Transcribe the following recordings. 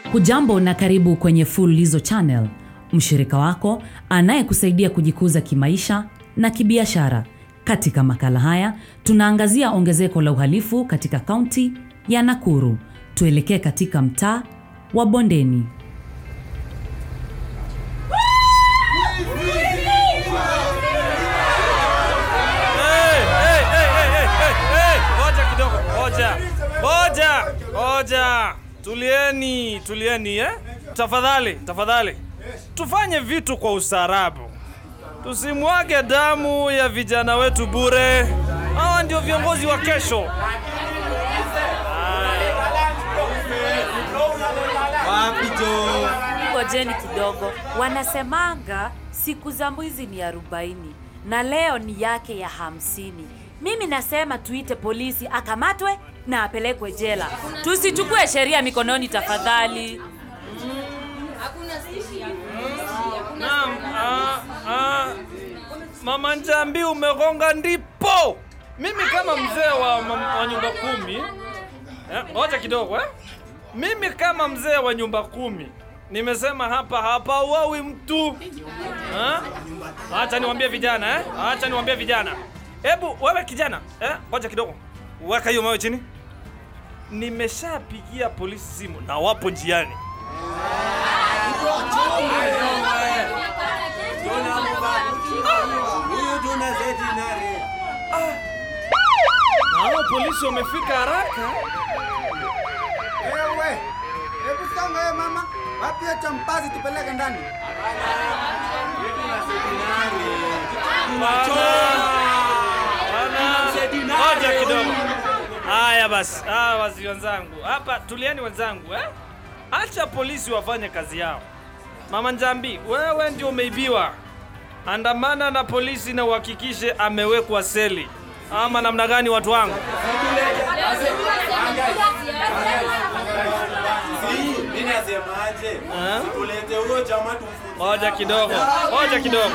Hujambo na karibu kwenye Fululizo Channel, mshirika wako anayekusaidia kujikuza kimaisha na kibiashara. Katika makala haya tunaangazia ongezeko la uhalifu katika kaunti ya Nakuru. Tuelekee katika mtaa wa Bondeni. Hey, hey, hey, hey, hey, hey, hey. Ngoja kidogo, ngoja, ngoja, ngoja. Tulieni, tulieni eh? Tafadhali, tafadhali, tufanye vitu kwa ustaarabu, tusimwage damu ya vijana wetu bure. Hawa ndio viongozi wa kesho. Ngojeni kidogo, wanasemanga siku za mwizi ni arobaini na leo ni yake ya hamsini. Mimi nasema tuite polisi akamatwe na apelekwe jela, tusichukue sheria mikononi tafadhali. Naam, ah, ah, Mama Njambi umegonga ndipo. Mimi kama mzee wa, mam- wa nyumba kumi eh, ngoja kidogo eh. Mimi kama mzee wa nyumba kumi nimesema hapa hapa uawi mtu eh? Acha niwaambie vijana eh? Acha niwaambie vijana. Hebu wewe kijana eh? Ngoja kidogo, weka hiyo mawe chini. Nimeshapigia polisi simu na wapo njiani. Na hao polisi wamefika haraka. Ewe, hebu songa wewe mama, wapi hiyo champazi tupeleke ndani? Ngoja kidogo. Haya basi, hawa wazi wenzangu hapa, tulieni wenzangu eh? Acha polisi wafanye kazi yao. Mama Njambi, wewe ndio umeibiwa. Andamana na polisi na uhakikishe amewekwa seli, ama namna gani, watu wangu? Mimi nasemaje? Eh? Tulete huyo jamaa tumfunze. Ngoja kidogo, ngoja kidogo.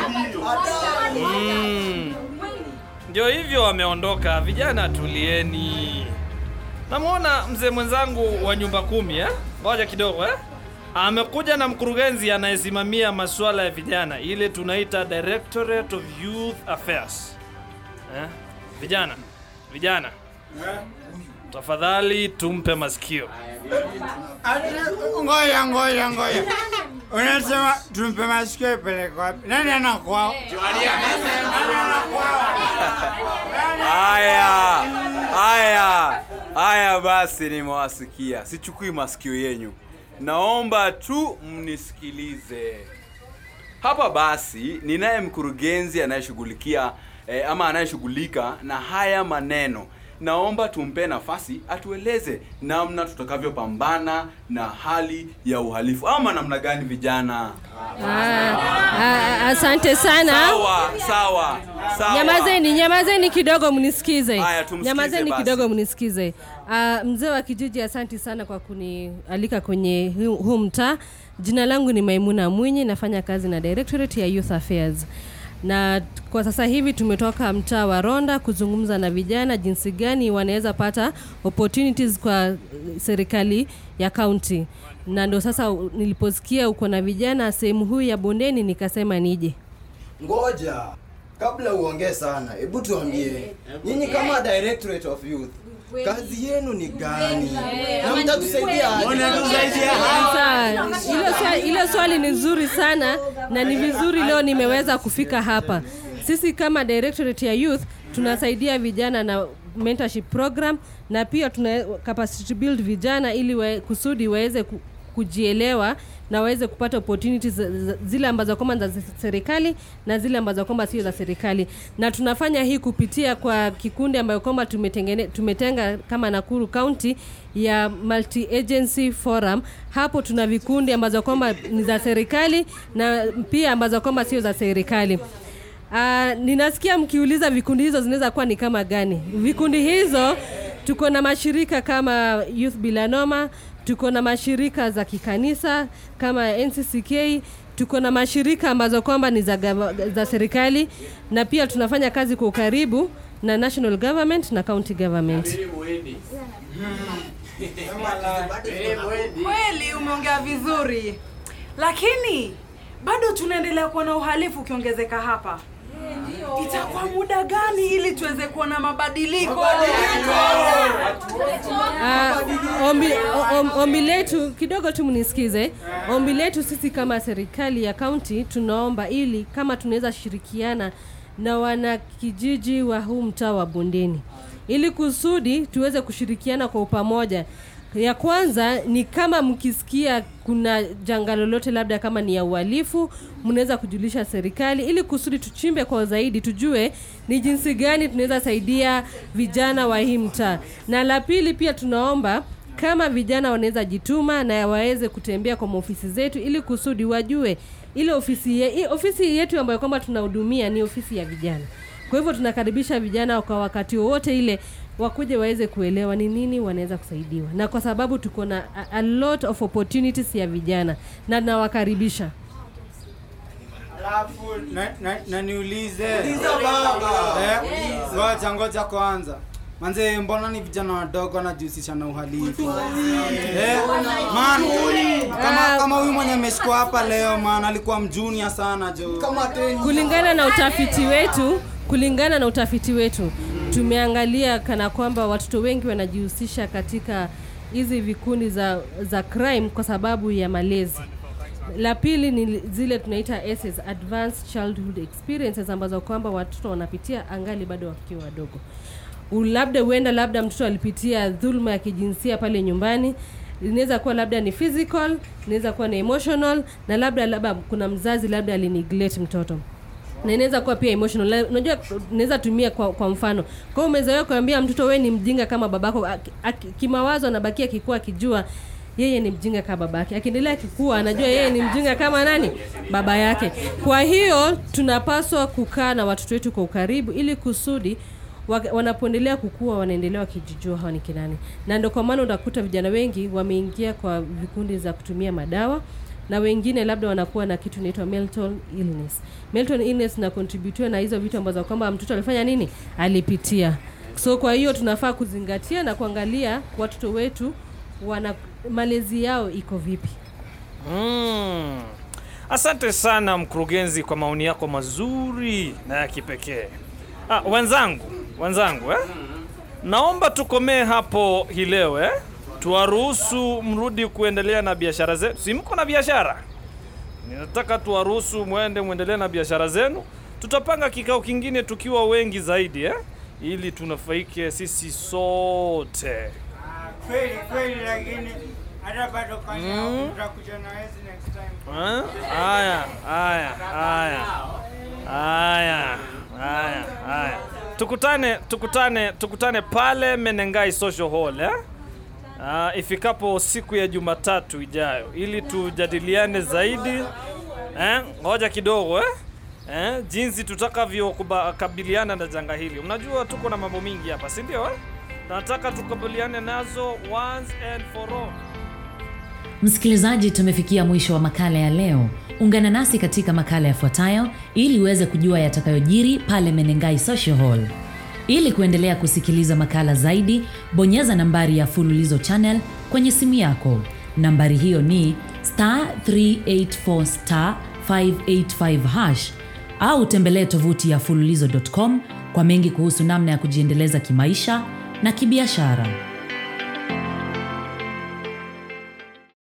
Mm. Ndio hivyo wameondoka. Vijana tulieni. Namwona mzee mwenzangu wa nyumba kumi eh? Ngoja kidogo eh? Amekuja na mkurugenzi anayesimamia masuala ya vijana, ile tunaita Directorate of Youth Affairs. Eh? Vijana, vijana. Tafadhali tumpe masikio. Ati, Ngoja, ngoja, ngoja. Unasema tumpe masikio ipeleke wapi? Nani anakwao? Haya, haya, haya basi, nimewasikia. Sichukui masikio yenyu, naomba tu mnisikilize. Hapa basi ninaye mkurugenzi anayeshughulikia eh, ama anayeshughulika na haya maneno. Naomba tumpe nafasi atueleze namna tutakavyopambana na hali ya uhalifu ama namna gani vijana. Ah, ah, asante sana. Sawa, sawa, sawa. Nyamazeni, nyamazeni kidogo mnisikize. Haya, tumsikize Nyamazeni basi. kidogo mnisikize. Ah, mzee wa kijiji, asanti sana kwa kunialika kwenye huu huu mtaa. Jina langu ni Maimuna Mwinyi, nafanya kazi na Directorate ya Youth Affairs na t- kwa sasa hivi tumetoka mtaa wa Ronda kuzungumza na vijana jinsi gani wanaweza pata opportunities kwa eh, serikali ya kaunti, na ndo sasa u- niliposikia uko na vijana sehemu huu ya Bondeni nikasema nije. Ngoja, kabla uongee sana, hebu tuambie nyinyi kama Directorate of Youth kazi yenu ni gani na mtatusaidia aje? Sasa hilo swali, hilo swali ni nzuri sana na ni vizuri leo nimeweza kufika hapa. Sisi kama Directorate ya Youth tunasaidia vijana na mentorship program na pia tuna capacity build vijana ili we, kusudi waweze ku, kujielewa na waweze kupata opportunities za- za- zile ambazo kwamba za serikali na zile ambazo kwamba sio za serikali, na tunafanya hii kupitia kwa kikundi ambayo kwamba tumetengene, tumetenga kama Nakuru County ya multi agency forum. Hapo tuna vikundi ambazo kwamba ni za serikali na pia ambazo kwamba sio za serikali. Uh, ninasikia mkiuliza vikundi hizo zinaweza kuwa ni kama gani? Vikundi hizo tuko na mashirika kama Youth Bila Noma, tuko na mashirika za kikanisa kama NCCK, tuko na mashirika ambazo kwamba ni za, gava- za serikali na pia tunafanya kazi kwa ukaribu na national government na county government Kweli umeongea vizuri, lakini bado tunaendelea kuona uhalifu ukiongezeka hapa. Itakuwa muda gani ili tuweze kuona mabadiliko? Ah, ombi, o- om- ombi letu kidogo tu mnisikize. Ombi letu sisi kama serikali ya kaunti tunaomba ili kama tunaweza shirikiana na wanakijiji wa huu mtaa wa Bondeni ili kusudi tuweze kushirikiana kwa upamoja. Ya kwanza ni kama mkisikia kuna janga lolote, labda kama ni ya uhalifu, mnaweza kujulisha serikali ili kusudi tuchimbe kwa zaidi, tujue ni jinsi gani tunaweza saidia vijana wa hii mtaa. Na la pili pia tunaomba kama vijana wanaweza jituma na waweze kutembea kwa maofisi zetu ili kusudi wajue ile ofisi, ye, hii ofisi yetu ambayo kwamba tunahudumia ni ofisi ya vijana. Kwa hivyo tunakaribisha vijana kwa wakati wowote ile wakuje waweze kuelewa ni nini wanaweza kusaidiwa, na kwa sababu tuko na a, a lot of opportunities ya vijana na nawakaribisha. Alafu na, na, na niulize Eh, ngoja ngoja kwanza manze, mbona ni vijana wadogo wanajihusisha na uhalifu eh, man, kama kama huyu mwenye ameshikwa hapa leo man, alikuwa mjunia sana jo. kama teni kulingana na utafiti wetu kulingana na utafiti wetu tumeangalia kana kwamba watoto wengi wanajihusisha katika hizi vikundi za, za crime kwa sababu ya malezi la pili ni zile tunaita SS, advanced childhood experiences ambazo kwamba watoto wanapitia angali bado wakiwa wadogo U- labda huenda labda mtoto alipitia dhuluma ya kijinsia pale nyumbani inaweza kuwa labda ni physical inaweza kuwa ni emotional na labda labda kuna mzazi labda alineglect mtoto na inaweza kuwa pia emotional Na unajua unaweza tumia kwa, kwa mfano kwa hiyo umezoea kuambia mtoto wewe ni mjinga kama babako Aki- aki- kimawazo anabakia akikuwa akijua yeye ni mjinga kama babake akiendelea akikua anajua yeye ni mjinga kama nani baba yake kwa hiyo tunapaswa kukaa na watoto wetu kwa ukaribu ili kusudi wak- wanapoendelea kukua wanaendelea wakijijua hawa ni kinani na ndio kwa maana utakuta vijana wengi wameingia kwa vikundi za kutumia madawa na wengine labda wanakuwa na kitu inaitwa mental illness mental illness na contributiwa na hizo vitu ambazo kwamba mtoto alifanya nini alipitia so kwa hiyo tunafaa kuzingatia na kuangalia watoto wetu wana malezi yao iko vipi Mm. Asante sana mkurugenzi kwa maoni yako mazuri na ya kipekee. Ah, wenzangu, wenzangu eh? Naomba tukomee hapo hii leo eh? Tuwaruhusu mrudi kuendelea na biashara zenu. Si mko na biashara? Ninataka tuwaruhusu mwende muendelee na biashara zenu. Tutapanga kikao kingine tukiwa wengi zaidi eh? Ili tunafaike sisi sote. Ah, Kweli kweli, lakini hata bado kanya utakuja na wezi next time. Eh? Haya, haya, haya. Haya, haya, haya. Tukutane, tukutane, tukutane pale Menengai Social Hall eh? Uh, ifikapo siku ya Jumatatu ijayo ili tujadiliane zaidi eh? Ngoja kidogo eh? Eh? Jinsi tutakavyokabiliana na janga hili. Unajua tuko na mambo mingi hapa, si ndio? Eh? Nataka tukabiliane nazo once and for all. Msikilizaji, tumefikia mwisho wa makala ya leo. Ungana nasi katika makala yafuatayo ili uweze kujua yatakayojiri pale Menengai Social Hall. Ili kuendelea kusikiliza makala zaidi, bonyeza nambari ya Fululizo Channel kwenye simu yako. Nambari hiyo ni star 384 star 585 hash au tembelee tovuti ya fululizo.com kwa mengi kuhusu namna ya kujiendeleza kimaisha na kibiashara.